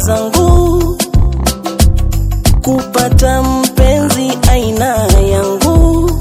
zangu kupata mpenzi aina yangu.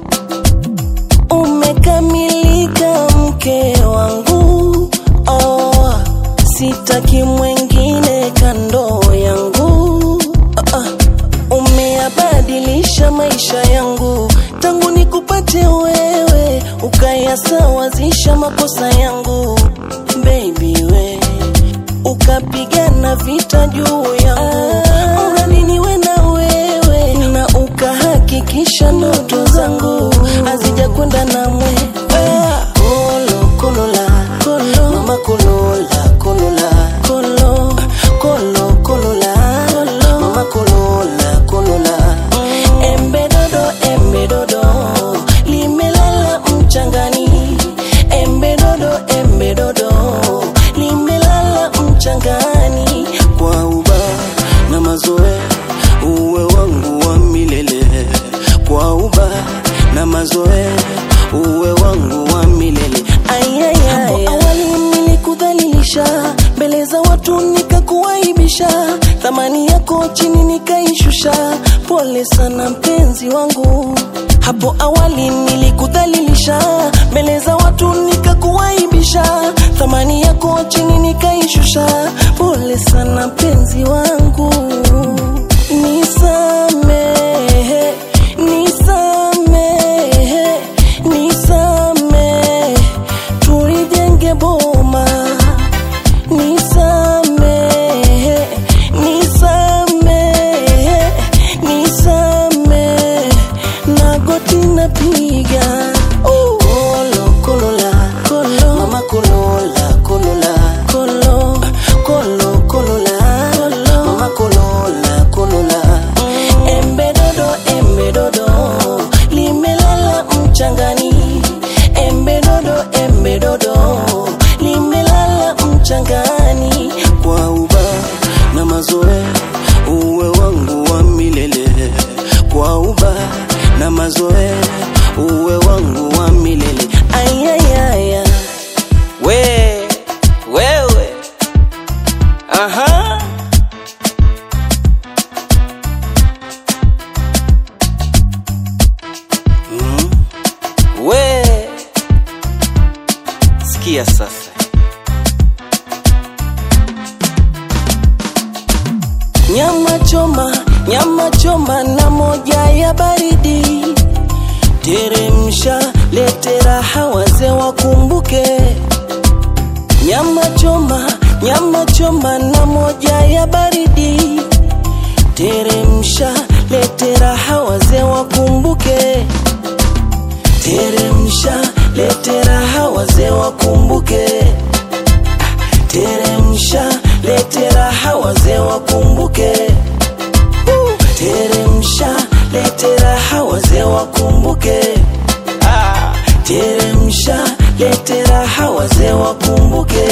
Umekamilika mke wangu, oh, sitaki mwengine kando yangu. Ah, ah, umeyabadilisha maisha yangu tangu nikupate wewe, ukayasawazisha makosa yangu baby we ukapigana vita juu yangu uradi niwe na wewe na ukahakikisha ndoto zangu hazijakwenda na mwe kolo kolola kolo mama kolola kolola kolo kolo kolola kolo mama kolola kolola embe dodo embe dodo limelala mchangani embe dodo embe dodo limelala mchangani kwa uba na mazoe uwe wangu wa milele kwa uba na mazoe uwe wangu wa milele hapo awali nilikudhalilisha mbele za watu nikakuaibisha thamani yako chini nikaishusha pole sana mpenzi wangu hapo awali nilikudhalilisha mbele za watu nikakuaibisha thamani yako chini nikaishusha pole sana mpenzi wangu nisamehe nisamehe nisamehe tulijenge boma nisamehe nisamehe nisamehe nagoti napiga kolo kolola kolo mama kolola kolola kolo kolo kolola kolo mama kolola kolola embe dodo embe dodo limelala mchangani embe dodo embe dodo limelala mchangani kwa uba na mazoe uwe wangu wa milele kwa uba na mazoe uwe wangu wa milele ayayaya we wewe aha mm. we sikia sasa nyama choma nyama choma na moja ya baridi teremsha lete raha wazee wakumbuke nyama choma nyama choma na moja ya baridi teremsha lete raha wazee wakumbuke teremsha lete raha wazee wakumbuke teremsha lete raha wazee wakumbuke Uh, teremsha lete raha wazee wakumbuke Ah, teremsha lete raha wazee wakumbuke